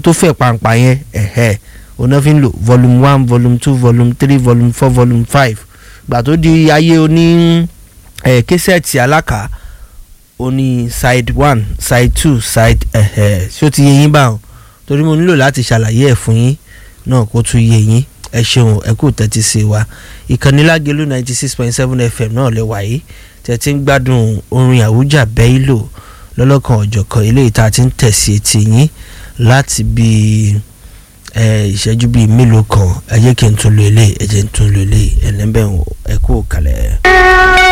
tó fẹ̀ pàǹpà yẹn ẹ̀hẹ́ òun náà fi ń lò volume one volume two volume three volume four volume five gbà tó di ayé oní ẹ̀ késẹ̀tì alákà oní side one side two side ẹ̀hẹ́ ṣé ó ti yé yín báwọn torí mo nílò láti ṣàlàyé ẹ̀ fún yín náà kó tún yé yín ẹ ṣeun ẹ kú tẹ́tí sí wa ìkànnì lágẹ̀lú ninety six point seven fm náà lè wáyé tẹ́tí ń gbádùn orin àwùjá bẹ́ẹ̀ lò lọ́lọ́kan ọ̀jọ̀kan eléyìí tá a ti ń tẹ̀sí etí yín láti bí ìṣẹ́jú bíi mélòó kan ẹ jẹ́ kí n tún lo eléyìí ẹ jẹ́ n tún lo eléyìí ẹ̀ lẹ́bẹ̀ẹ́ ẹ kú kalẹ̀.